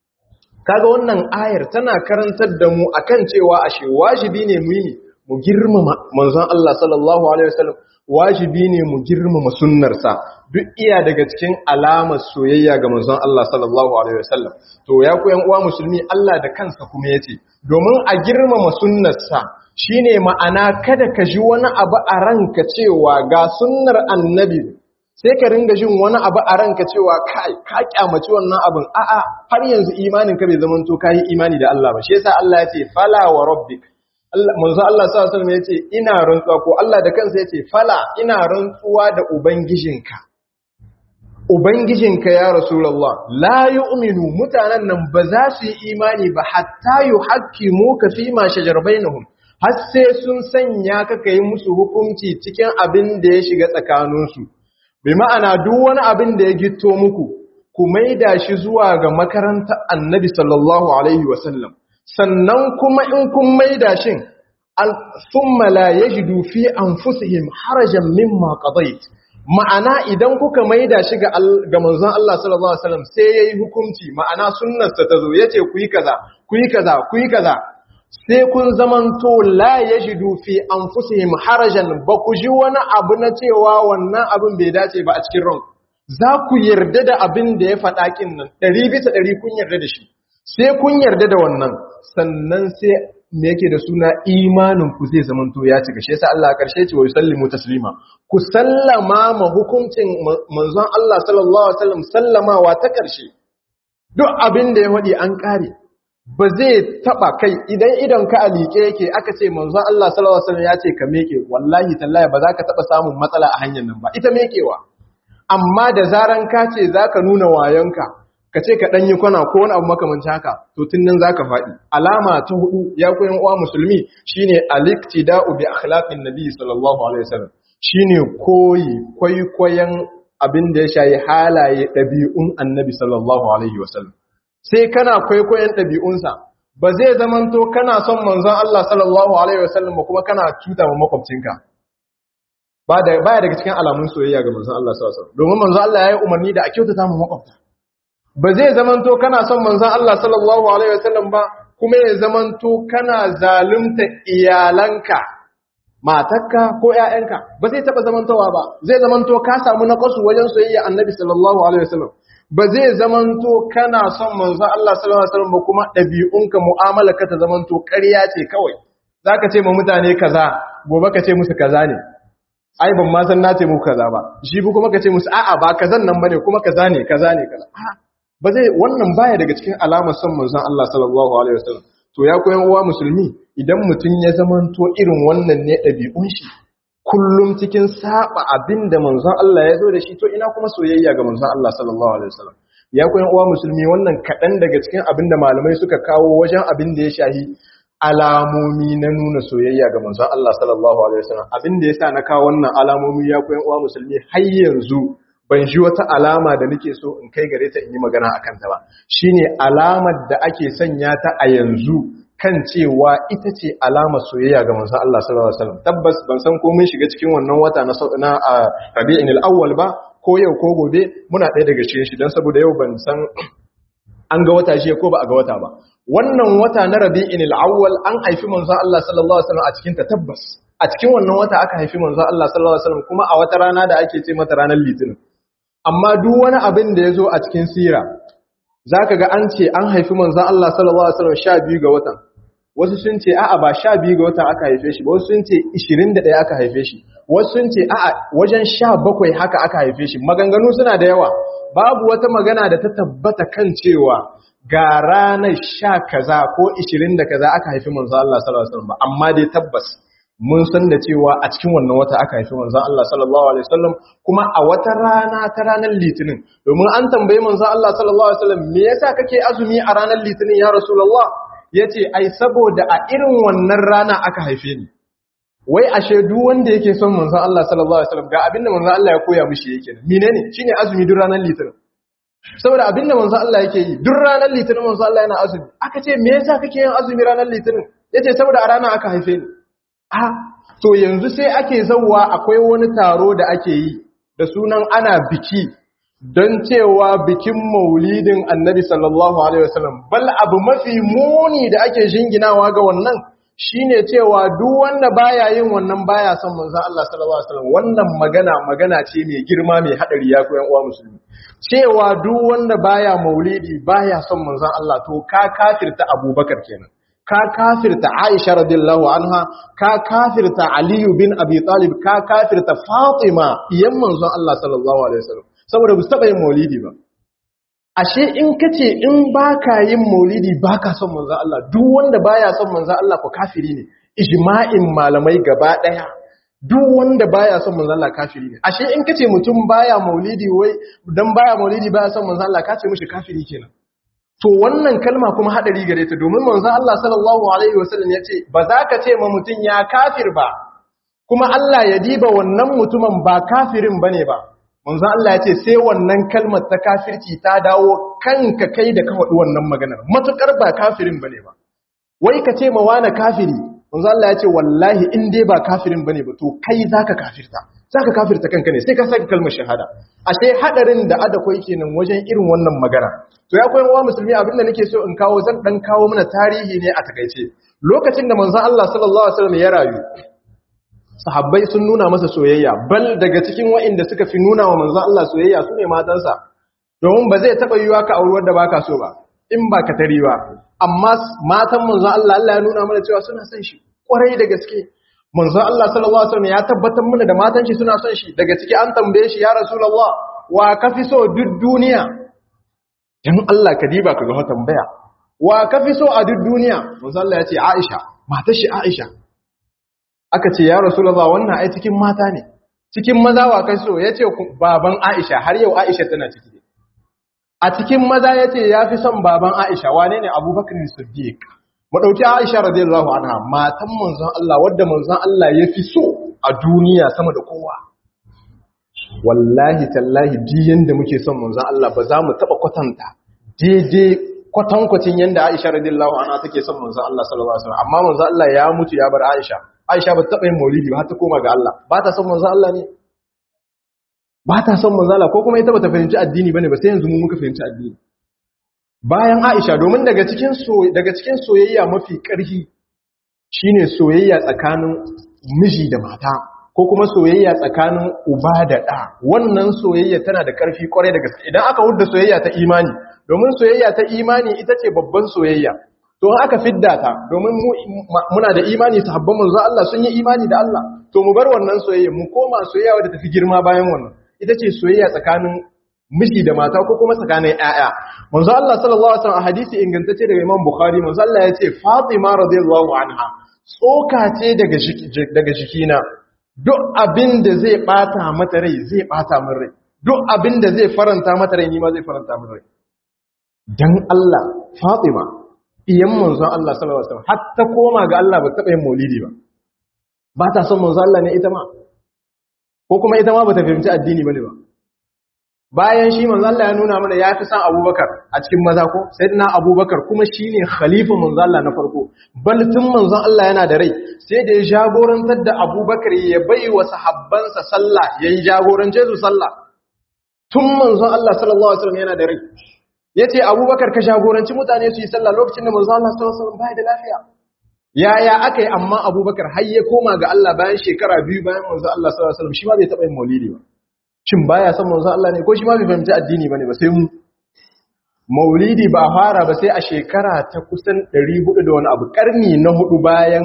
kaga wannan ayar tana karantar da mu akan cewa ashe wajibi ne mu yi mu girmama manzon Allah sallallahu alaihi wasallam wajibi ne mu girmama sunnarsa duk iya daga cikin alamar soyayya ga manzon Allah sallallahu alaihi wasallam to ya ku yan uwa musulmi Allah da kansa kuma yace domin a girmama sunnarsa shine ma'ana kada ka ji wani abu a ranka cewa ga sunnar annabi sai ka ringa jin wani abu a ranka cewa kai ka kyamaci wannan abin a'a har yanzu imanin ka bai zamanto kai imani da Allah ba shi yasa Allah yace fala wa rabbik manzo Allah sallallahu alaihi wasallam yace ina rantsuwa ko Allah da kansa yace fala ina rantsuwa da ubangijinka ubangijinka ya rasulullah la yu'minu mutanen nan ba za su yi imani ba hatta yuhaqqimu ka fi ma shajar bainahum har sai sun sanya ka kai musu hukunci cikin abin da ya shiga tsakaninsu bi ma'ana duk wani abin da ya gitto muku ku maida shi zuwa ga makarantar annabi sallallahu alaihi wasallam sannan kuma in kun maida shin thumma la yajidu fi anfusihim harajan mimma qadait ma'ana idan kuka maida shi ga ga manzon Allah sallallahu alaihi wasallam sai yayi hukunci ma'ana sunnarsa ta zo yace ku yi kaza ku yi kaza ku yi kaza sai kun zamanto la yajidu fi anfusihim harajan ba ku ji wani abu na cewa wannan abin bai dace ba a cikin ran za ku yarda da abin da ya faɗa kin nan ɗari bisa ɗari kun yarda da shi sai kun yarda da wannan sannan sai me yake da suna imanin ku zai zamanto ya cika shi yasa Allah karshe ce wa yusallimu taslima ku sallama ma hukuncin manzon Allah sallallahu alaihi wasallam sallamawa ta karshe duk abin da ya wadi an kare ba zai taba kai idan idan ka alike yake aka ce manzon Allah sallallahu alaihi wasallam ya ce ka meke wallahi tallahi ba za ka taba samun matsala a hanyar nan ba ita mekewa amma da zaran ka ce zaka nuna wayonka ka ce ka dan yi kwana ko wani abu makamancin haka to tun nan zaka faɗi alama ta hudu ya koyan uwa musulmi shine al-iktida'u bi akhlaqin nabi sallallahu alaihi wasallam shine koyi kwaikwayon abin da ya shayi halaye ɗabi'un annabi sallallahu alaihi wasallam sai kana kwaikwayon ɗabi'unsa ba zai zamanto kana son manzon Allah sallallahu alaihi wasallam ba kuma kana cuta ma makwabcinka ba da baya daga cikin alamun soyayya ga manzon Allah sallallahu alaihi wasallam domin manzon Allah ya yi umarni da a kyautata ma makwabta ba zai zamanto kana son manzon Allah sallallahu alaihi wasallam ba kuma ya zamanto kana zalunta iyalanka matarka ko ƴaƴanka ba zai taba zamantowa ba zai zamanto ka samu naqasu wajen soyayya annabi sallallahu alaihi wasallam ba zai zamanto kana son manzo Allah sallallahu alaihi wasallam ba kuma dabi'unka mu'amalarka ta zamanto ƙarya ce kawai zaka ce ma mutane kaza gobe ka ce musu kaza ne ai ban ma san na ce muku kaza ba shi bu kuma ka ce musu a'a ba kazan nan bane kuma kaza ne kaza ne kaza ba zai wannan baya daga cikin alamar son manzon Allah sallallahu alaihi wasallam to ya koyan uwa musulmi idan mutum ya zamanto irin wannan ne ɗabi'un shi kullum cikin saba abin da manzon Allah ya zo da shi to ina kuma soyayya ga manzon Allah sallallahu alaihi wasallam ya koyan uwa musulmi wannan kaɗan daga cikin abin da malamai suka kawo wajen abin da ya shahi alamomi na nuna soyayya ga manzon Allah sallallahu alaihi wasallam abin da yasa na kawo wannan alamomi ya koyan uwa musulmi har yanzu ban ji wata alama da nake so in kai gare ta in yi magana akan ta ba shine alamar da ake sanya ta a yanzu kan cewa ita ce alamar soyayya ga manzon Allah sallallahu alaihi wasallam tabbas ban san ko mun shiga cikin wannan wata na na Rabi'in al-Awwal ba ko yau ko gobe muna ɗaya daga cikin shi dan saboda yau ban san an ga wata shi ko ba a ga wata ba wannan wata na Rabi'in al-Awwal an haifi manzon Allah sallallahu alaihi wasallam a cikin ta tabbas a cikin wannan wata aka haifi manzon Allah sallallahu alaihi wasallam kuma a wata rana da ake ce mata ranar Litinin amma duk wani abin da ya zo a cikin sira za ka ga an ce an haifi manzan Allah sallallahu Alaihi wasallam sha biyu ga watan wasu sun ce a'a ba sha biyu ga watan aka haife shi ba wasu sun ce ishirin da ɗaya aka haife shi wasu sun ce a'a wajen sha bakwai haka aka haife shi maganganu suna da yawa babu wata magana da ta tabbata kan cewa ga ranar sha kaza ko ishirin da kaza aka haifi manzan Allah sallallahu Alaihi wasallam ba amma dai tabbas mun san da cewa a cikin wannan wata aka haifi manzon Allah sallallahu alaihi wasallam kuma a wata rana ta ranar litinin domin an tambayi manzon Allah sallallahu alaihi wasallam me yasa kake azumi a ranar litinin ya rasulullah yace ai saboda a irin wannan rana aka haife ni wai ashe duk wanda yake son manzon Allah sallallahu alaihi wasallam ga abinda manzon Allah ya koya mishi yake menene shine azumi duk ranar litinin saboda abinda manzon Allah yake yi duk ranar litinin manzon Allah yana azumi aka ce me yasa kake yin azumi ranar litinin yace saboda a rana aka haife ni a to yanzu sai ake zauwa akwai wani taro da ake yi da sunan ana biki don cewa bikin maulidin annabi sallallahu alaihi wasallam bal abu mafi muni da ake jinginawa ga wannan shine cewa duk wanda baya yin wannan baya son manzon Allah sallallahu alaihi wasallam wannan magana magana ce mai girma mai hadari ya koyan uwa musulmi cewa duk wanda baya maulidi baya son manzon Allah to ka kafirta Abubakar kenan ka kafirta Aisha radiyallahu anha ka kafirta Ali bin Abi Talib ka kafirta Fatima iyan manzon Allah sallallahu alaihi wasallam saboda ba su taba yin maulidi ba ashe in kace in baka yin maulidi baka son manzon Allah duk wanda baya son manzon Allah ko kafiri ne ijma'in malamai gaba daya duk wanda baya son manzon Allah kafiri ne ashe in kace mutum baya maulidi wai dan baya maulidi baya son manzon Allah kace mishi kafiri kenan to wannan kalma kuma hadari gare ta domin manzon Allah sallallahu alaihi wasallam yace ba za ka ce ma mutum ya kafir ba kuma Allah ya diba wannan mutumin ba kafirin bane ba manzon Allah yace sai wannan kalmar ta kafirci ta dawo kanka kai da ka faɗi wannan maganar matukar ba kafirin bane ba wai ka ce ma wani kafiri manzon Allah yace wallahi in dai ba kafirin bane ba to kai zaka kafirta zaka kafirta kanka ne sai ka saka kalmar shahada ashe hadarin da ada koi kenan wajen irin wannan magana to ya koyi wa musulmi abinda nake so in kawo zan dan kawo mana tarihi ne a takaice lokacin da manzon Allah sallallahu alaihi wasallam ya rayu sahabbai sun nuna masa soyayya bal daga cikin waɗanda suka fi nuna wa manzon Allah soyayya sune matansa domin ba zai taba yiwa ka auri wanda baka so ba in ba ka tari ba amma matan manzon Allah Allah ya nuna mana cewa suna son shi kwarai da gaske manzon Allah sallallahu alaihi wasallam ya tabbatar mana da matan shi suna son shi daga ciki an tambaye shi ya rasulullah wa kafi so duk duniya dan Allah ka diba ka ga tambaya wa kafi so a duk duniya manzon Allah ya ce Aisha matar shi Aisha aka ce ya rasulullah wannan ai cikin mata ne cikin maza wa kai so yace baban Aisha har yau Aisha tana ciki a cikin maza yace yafi son baban Aisha wane ne Abubakar Siddiq mu dauki Aisha radiyallahu anha matan manzon Allah wadda manzon Allah yafi so a duniya sama da kowa wallahi tallahi diyan da muke son manzon Allah ba za mu taba kwatanta daidai kwatankwacin yanda Aisha radiyallahu anha take son manzon Allah sallallahu alaihi wasallam amma manzon Allah ya mutu ya bar Aisha Aisha ba ta taba yin maulidi ba har ta koma ga Allah ba ta son manzon Allah ne ba ta son manzon Allah ko kuma ita ba ta fahimci addini bane ba sai yanzu mu muka fahimci addini bayan Aisha domin daga cikin so daga cikin soyayya mafi ƙarfi shine soyayya tsakanin miji da mata ko kuma soyayya tsakanin uba da ɗa wannan soyayya tana da ƙarfi ƙwarai da gaske idan aka hudda soyayya ta imani domin soyayya ta imani ita ce babban soyayya to aka fidda ta domin muna da imani sahabban manzo Allah sun yi imani da Allah to mu bar wannan soyayya mu koma soyayya wadda tafi girma bayan wannan ita ce soyayya tsakanin miji da mata ko kuma tsakanin ƴaƴa manzo Allah sallallahu alaihi wasallam a hadisi ingantacce daga Imam Bukhari manzo Allah ya ce Fatima radiyallahu anha tsoka ce daga daga jikina duk abin da zai bata mata rai zai bata min rai duk abin da zai faranta mata rai ni ma zai faranta min rai dan Allah Fatima iyan manzon Allah sallallahu alaihi wasallam har ta koma ga Allah ba taɓa yin maulidi ba ba ta son manzon Allah ne ita ma ko kuma ita ma ba ta fahimci addini bane ba bayan shi manzon Allah ya nuna mana ya fi san Abubakar a cikin maza ko sayyidina Abubakar kuma shine khalifa manzon Allah na farko bal tun manzon Allah yana da rai sai da ya jagorantar da Abubakar ya bai wa sahabbansa sallah yayi jagorance su sallah tun manzon Allah sallallahu alaihi wasallam yana da rai ya ce abubakar ka jagoranci mutane su yi sallah lokacin da manzo Allah sallallahu alaihi wasallam bai da lafiya yaya aka yi amma abubakar har ya koma ga Allah bayan shekara biyu bayan manzo Allah sallallahu alaihi wasallam shi ma bai taɓa yin maulidi ba shin baya son manzo Allah ne ko shi ma bai fahimci addini bane ba sai mu maulidi ba fara ba sai a shekara ta kusan 400 da wani abu karni na hudu bayan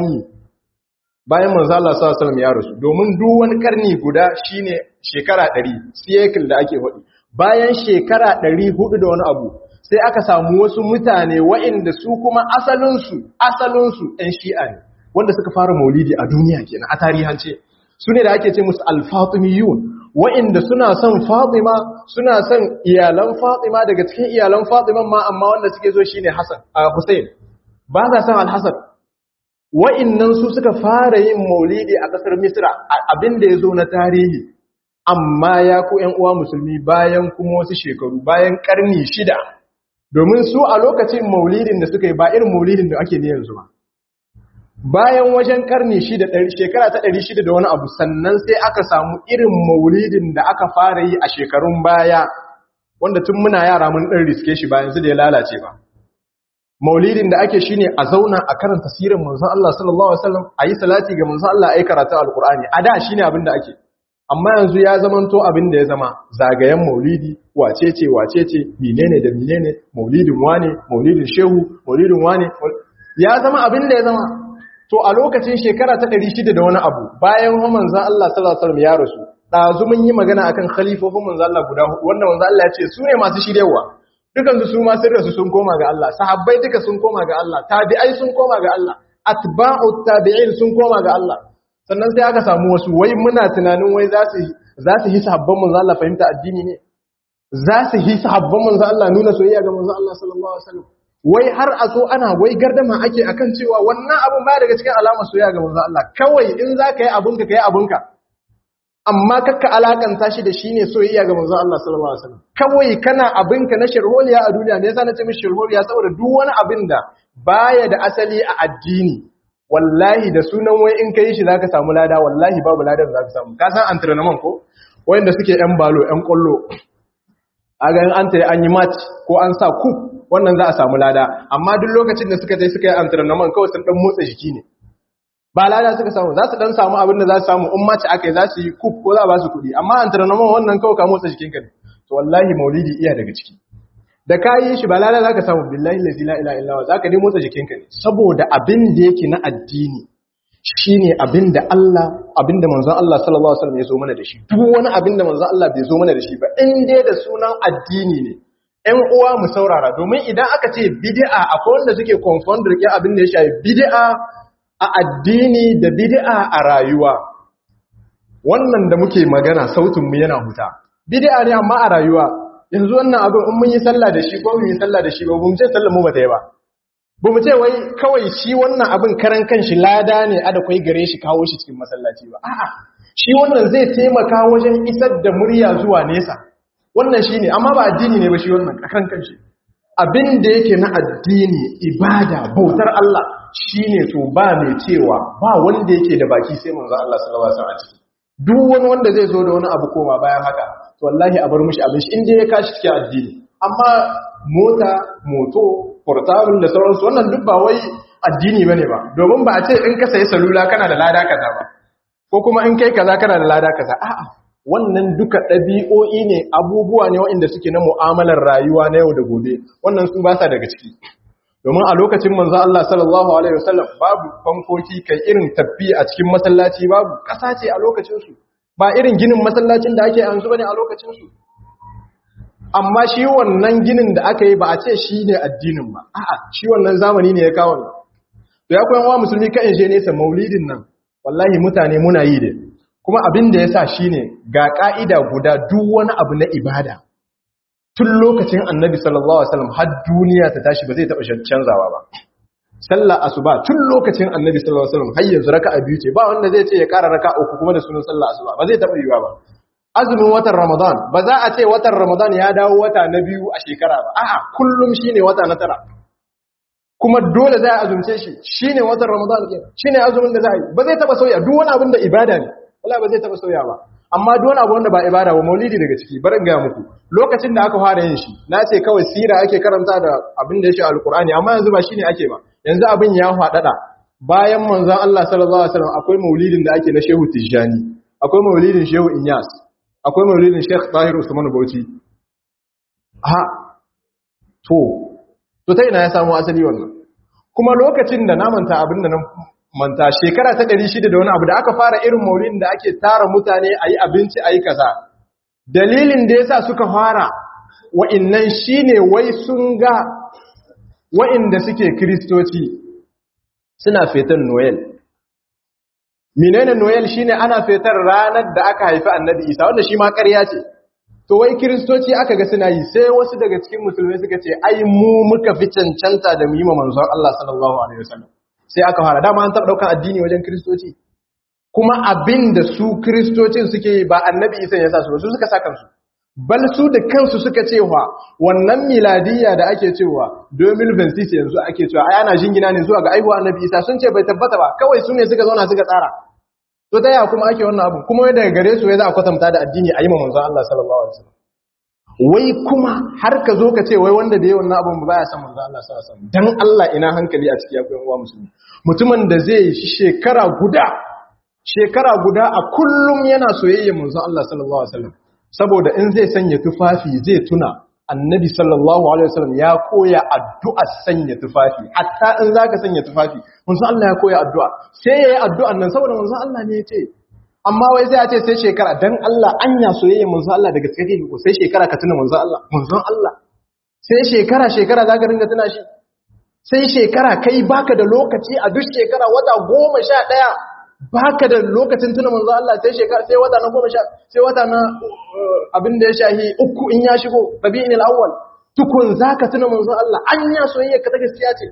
bayan manzo Allah sallallahu alaihi wasallam ya rasu domin duk wani karni guda shine shekara 100 cycle da ake faɗi bayan shekara ɗari hudu da wani abu sai aka samu wasu mutane wa'inda su kuma asalinsu asalinsu ‘yan shi'a ne wanda suka fara maulidi a duniya kenan a tarihance su ne da ake ce musu alfatimiyun wa'inda suna son fatima suna son iyalan fatima daga cikin iyalan fatiman ma amma wanda suke zo shine hassan a hussein ba sa son alhassan wa'innan su suka fara yin maulidi a ƙasar misra abin da ya zo na tarihi amma ya ku ‘yan uwa musulmi bayan kuma wasu shekaru bayan ƙarni shida domin su a lokacin maulidin da suka yi ba irin maulidin da ake ne yanzu ba bayan wajen ƙarni shida shekara ta ɗari shida da wani abu sannan sai aka samu irin maulidin da aka fara yi a shekarun baya wanda tun muna yara mun ɗan riske shi ba yanzu da ya lalace ba maulidin da ake shine a zauna a karanta sirin manzon Allah sallallahu alaihi wasallam a yi salati ga manzon Allah a yi karatu alqur'ani a da shine abin da ake amma yanzu ya zamanto abin da ya zama zagayen maulidi wacece wacece menene da menene maulidin wane maulidin shehu maulidin wane ya zama abin da ya zama to a lokacin shekara ta 600 da wani abu bayan manzon Allah sallallahu alaihi wasallam ya rasu dazu mun yi magana akan khalifofin manzon Allah guda hudu wanda manzon Allah ya ce su ne masu shiryewa dukan su ma sun rasu sun koma ga Allah sahabbai duka sun koma ga Allah tabi'ai sun koma ga Allah atba'u tabi'in sun koma ga Allah sannan sai aka samu wasu wai muna tunanin wai za su za su hisa habban manzo Allah fahimta addini ne za su hisa habban manzo Allah nuna soyayya ga manzo Allah sallallahu alaihi wasallam wai har a so ana wai gardama ake akan cewa wannan abun ba daga cikin alamar soyayya ga manzo Allah kawai in za ka yi abunka ka yi abunka amma kakka alakanta shi da shi ne soyayya ga manzo Allah sallallahu alaihi wasallam kawai kana abinka na shirholiya a duniya me yasa na ce mishi shirholiya saboda duk wani abin da baya da asali a addini wallahi da sunan wai in kai shi zaka samu lada wallahi babu ladan zaka samu ka san entraînement ko wanda suke yan balo yan kollo aga in an tayi an yi match ko an sa coup wannan za a samu lada amma duk lokacin da suka je suka yi entraînement kawai sun dan motsa jiki ne ba lada suka samu za su dan samu abin da za su samu in match akai za su yi coup ko za ba su kuɗi amma entraînement wannan kawai ka motsa jikinka ne to wallahi maulidi iya daga ciki da ka yi shi ba lada za ka samu billahi lazi la ila illawa za ka dai motsa jikinka ne saboda abin da yake na addini shi ne abin da Allah abin da manzon Allah sallallahu alaihi wasallam ya zo mana da shi duk wani abin da manzon Allah bai zo mana da shi ba in dai da sunan addini ne ƴan uwa mu saurara domin idan aka ce bid'a akwai wanda suke confund rike abin da ya shafi bid'a a addini da bid'a a rayuwa wannan da muke magana sautin mu yana huta bid'a ne amma a rayuwa yanzu wannan abin in mun yi sallah da shi ko mun yi sallah da shi ba mu ce sallar mu bata yi ba ba mu ce wai kawai shi wannan abin karan kanshi lada ne ada kai gare shi kawo shi cikin masallaci ba a'a shi wannan zai taimaka wajen isar da murya zuwa nesa wannan shine amma ba addini ne ba shi wannan karan kanshi abin da yake na addini ibada bautar Allah shine to ba mai cewa ba wanda yake da baki sai manzo Allah sallallahu alaihi wasallam a ciki duk wani wanda zai zo da wani abu koma bayan haka to wallahi a bar mishi abin shi inda ya kashi cikin addini amma mota moto portable da sauransu wannan duk ba wai addini bane ba domin ba a ce in ka sayi salula kana da lada kaza ba ko kuma in kai kaza kana da lada kaza a'a wannan duka ɗabi'o'i ne abubuwa ne waɗanda suke na mu'amalar rayuwa na yau da gobe wannan sun ba sa daga ciki domin a lokacin manzo Allah sallallahu alaihi wasallam babu fankoki kai irin tabbi a cikin masallaci babu ƙasa ce a lokacin su ba irin ginin masallacin da ake yanzu bane a lokacin su amma shi wannan ginin da aka yi ba a ce shi ne addinin ba a'a shi wannan zamani ne ya kawo to ya koyan wa musulmi kan je nesa maulidin nan wallahi mutane muna yi da kuma abin da ya sa shi ne ga ƙa'ida guda duk wani abu na ibada tun lokacin annabi sallallahu Alaihi wasallam har duniya ta tashi ba zai taɓa canzawa ba sallah asuba tun lokacin annabi sallallahu Alaihi wasallam har yanzu raka a biyu ce ba wanda zai ce ya ƙara raka uku kuma da sunan sallah asuba ba zai taɓa yiwa ba azumin watan ramadan ba za a ce watan ramadan ya dawo wata na biyu a shekara ba a'a kullum shine wata na tara kuma dole za a azumce shi shine watan ramadan kenan shine azumin da za a yi ba zai taɓa sauya duk wani abin da ibada ne wala ba zai taba sauya ba amma duk wani abu wanda ba ibada ba maulidi daga ciki barin ga muku lokacin da aka fara yin shi na ce kawai sira ake karanta da abin da ya shi alkur'ani amma yanzu ba shine ake ba yanzu abin ya faɗaɗa bayan manzon Allah sallallahu alaihi wasallam akwai maulidin da ake na Shehu Tijjani akwai maulidin Shehu Inyas akwai maulidin Sheikh Tahir Usman Bauchi ha to to ta ina ya samu asali wannan kuma lokacin da na manta abin da na manta shekara ta ɗari shida da wani abu da aka fara irin maulidin da ake tara mutane a yi abinci a yi kaza dalilin da ya sa suka fara wa'innan shi ne wai sun ga wa'inda suke kiristoci suna fetan noel menene noel shi ne ana fetar ranar da aka haifi annabi isa wanda shi ma ƙarya ce to wai kiristoci aka ga suna yi sai wasu daga cikin musulmai suka ce ai mu muka fi cancanta da mu yi ma manzon Allah sallallahu alaihi wasallam sai aka fara dama an taɓa ɗaukar addini wajen kiristoci kuma abin da su kiristocin suke yi ba annabi isa ya sa su su suka sa kansu bal su da kansu suka cewa wannan miladiyya da ake cewa 2026 yanzu ake cewa ai ana jingina ne zuwa ga aihuwa annabi isa sun ce bai tabbata ba kawai su ne suka zauna suka tsara to ta yaya kuma ake wannan abu kuma daga gare su ya za a kwatanta da addini a yi ma manzon Allah sallallahu alaihi wasallam wai kuma har ka zo ka ce wai wanda da yawan abin ba ya san manzo Allah sallallahu alaihi wasallam dan Allah ina hankali a cikin yakuyan uwa musulmi mutumin da zai yi shekara guda shekara guda a kullum yana soyayya manzo Allah sallallahu alaihi wasallam saboda in zai sanya tufafi zai tuna annabi sallallahu alaihi wasallam ya koya addu'a sanya tufafi hatta in zaka sanya tufafi manzo Allah ya koya addu'a sai yayi addu'an nan saboda manzo Allah ne ya ce amma wai sai a ce sai shekara dan Allah anya soyayya manzo Allah daga cikin ko sai shekara ka tuna manzo Allah manzo Allah sai shekara shekara zaka ringa tuna shi sai shekara kai baka da lokaci a duk shekara wata goma sha ɗaya baka da lokacin tuna manzo Allah sai shekara sai wata na goma sha sai wata na abin da ya shahi uku in ya shigo rabi'in al-awwal tukun zaka tuna manzo Allah anya soyayya ka ta gaskiya ce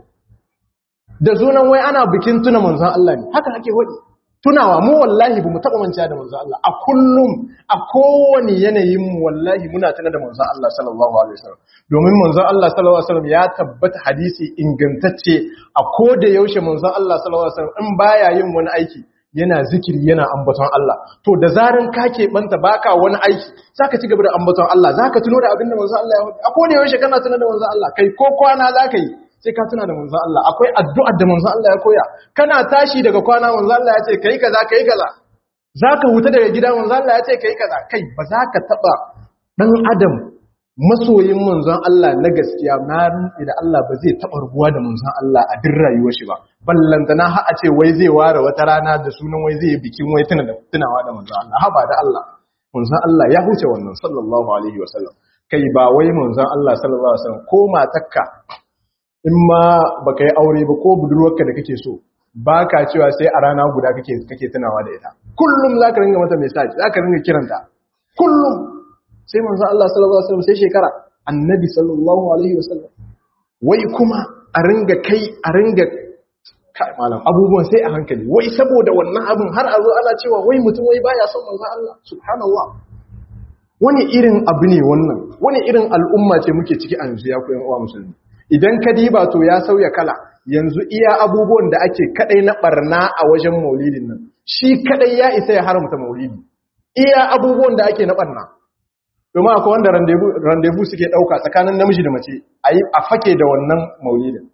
da sunan wai ana bikin tuna manzo Allah ne haka ake wadi tunawa mu wallahi ba mu taɓa manta da manzo Allah a kullum a kowane yanayin mu wallahi muna tuna da manzo Allah sallallahu alaihi wasallam domin manzo Allah sallallahu alaihi wasallam ya tabbata hadisi ingantacce a koda yaushe manzo Allah sallallahu alaihi wasallam in baya yin wani aiki yana zikiri yana ambaton Allah to da zarin ka banta baka wani aiki zaka ci gaba da ambaton Allah zaka tuno da abin da manzo Allah ya faɗi a koda yaushe kana tuna da manzo Allah kai ko kwana zaka yi sai ka tuna da manzon Allah akwai addu'ar da manzon Allah ya koya kana tashi daga kwana manzon Allah ya ce kai kaza kai kaza zaka huta daga gida manzon Allah ya ce kai kaza kai ba za ka taba dan adam masoyin manzon Allah na gaskiya na rantsi da Allah ba zai taba rubuwa da manzon Allah a duk rayuwar shi ba ballantana har a ce wai zai ware wata rana da sunan wai zai bikin wai tuna da tunawa da manzon Allah ha ba da Allah manzon Allah ya huce wannan sallallahu alaihi wasallam kai ba wai manzon Allah sallallahu alaihi wasallam ko matakka in ma baka yi aure ba ko budurwarka da kake so ba ka cewa sai a rana guda kake tunawa da ita kullum za ka ringa mata message za ka ringa kiranta kullum sai manzo Allah sallallahu alaihi wasallam sai shekara annabi sallallahu alaihi wasallam wai kuma a ringa kai a ringa kai malam abubuwan sai a hankali wai saboda wannan abin har a zo ana cewa wai mutum wai baya son manzo Allah subhanallah wani irin abu ne wannan wani irin al'umma ce muke ciki a yanzu ya ku yan uwa musulmi idan ka diba to ya sauya kala yanzu iya abubuwan da ake kadai na barna a wajen maulidin nan shi kadai ya isa ya haramta maulidi iya abubuwan da ake na barna domin akwai wanda randevu suke dauka tsakanin namiji da mace a fake da wannan maulidin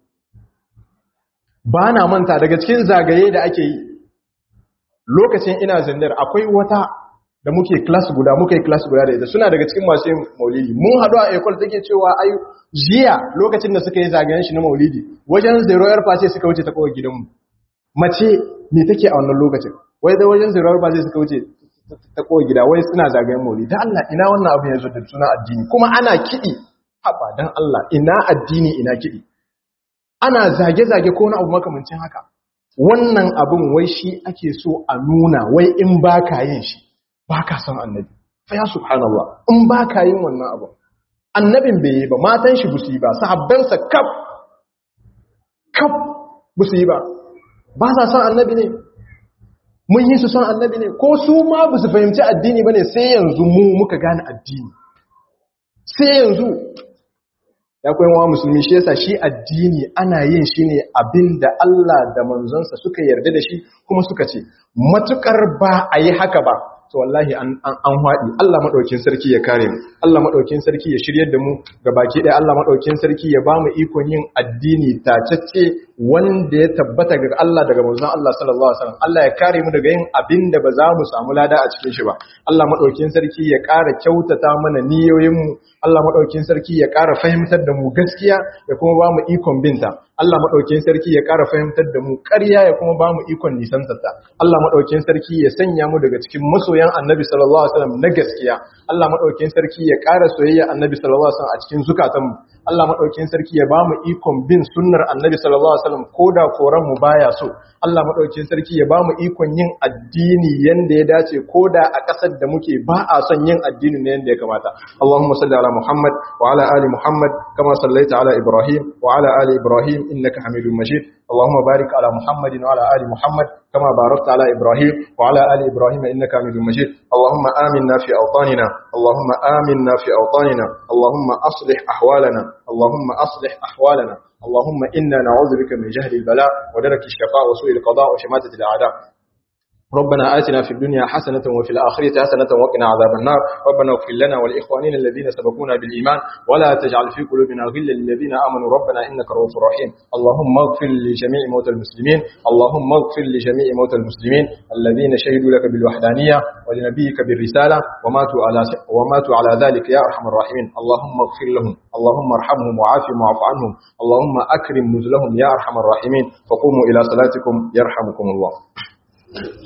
ba na manta daga cikin zagaye da ake yi lokacin ina zindar akwai wata da muke class guda muka yi class guda da ita suna daga cikin masu yin maulidi mun haɗu a ekol take cewa ayu jiya lokacin da suka yi zagayen shi na maulidi wajen zero yar face suka wuce ta kawai gidanmu mace me take a wannan lokacin wai da wajen zero yar face suka wuce ta kawai gida wai suna zagayen maulidi dan Allah ina wannan abu yanzu da suna addini kuma ana kiɗi haba dan Allah ina addini ina kiɗi ana zage-zage ko na abu makamancin haka wannan abin wai shi ake so a nuna wai in ba ka yin shi ba ka san annabi fa ya subhanallah in ba ka yin wannan abu annabin bai yi ba matan shi busu yi ba sahabbansa kaf kaf busu yi ba ba sa san annabi ne mun yi su san annabi ne ko su ma ba su fahimci addini ba ne sai yanzu mu muka gane addini sai yanzu ya koyan wa musulmi shi yasa shi addini ana yin shi ne abin da Allah da manzonsa suka yarda da shi kuma suka ce matukar ba a yi haka ba to wallahi an haɗi Allah maɗaukin sarki ya kare mu Allah maɗaukin sarki ya shiryar da mu ga baki ɗaya Allah maɗaukin sarki ya ba mu ikon yin addini tacacce wanda ya tabbata ga Allah daga manzon Allah sallallahu alaihi wasallam Allah ya kare mu daga yin abin da ba za mu samu lada a cikin shi ba Allah maɗaukin sarki ya ƙara kyautata mana niyoyin mu Allah maɗaukin sarki ya ƙara fahimtar da mu gaskiya ya kuma ba mu ikon binta Allah maɗaukin sarki ya ƙara fahimtar da mu ƙarya ya kuma ba mu ikon nisantarta Allah maɗaukin sarki ya sanya mu daga cikin masoyan annabi sallallahu alaihi wasallam na gaskiya Allah maɗaukin sarki ya ƙara soyayya annabi sallallahu alaihi wasallam a cikin zukatanmu Allah maɗaukin sarki ya ba mu ikon bin sunnar annabi sallallahu alaihi wasallam ko da koran mu baya so Allah maɗaukin sarki ya ba mu ikon yin addini yanda ya dace ko da a ƙasar da muke ba a son yin addini ne yanda ya kamata Allahumma salli ala Muhammad wa ala ali Muhammad kama sallaita ala Ibrahim wa ala ali Ibrahim innaka Hamidum Majid Allahumma barik ala Muhammad wa ala ali Muhammad kama barakta ala Ibrahim wa ala ali Ibrahim innaka Hamidum Majid Allahumma aminna fi awtanina Allahumma aminna fi awtanina Allahumma aslih ahwalana Allahumma aslih ahwalana اللهم إنا نعوذ بك من جهل البلاء ودرك الشقاء وسوء القضاء وشماتة الأعداء ربنا آتنا في الدنيا حسنة وفي الآخرة حسنة وقنا عذاب النار ربنا اغفر لنا ولإخواننا الذين سبقونا بالإيمان ولا تجعل في قلوبنا غلا للذين آمنوا ربنا إنك رؤوف رحيم اللهم اغفر لجميع موتى المسلمين اللهم اغفر لجميع موتى المسلمين الذين شهدوا لك بالوحدانية ولنبيك بالرسالة وماتوا على وماتوا على ذلك يا أرحم الراحمين اللهم اغفر لهم اللهم ارحمهم وعافهم واعف عنهم اللهم أكرم نزلهم يا أرحم الراحمين فقوموا إلى صلاتكم يرحمكم الله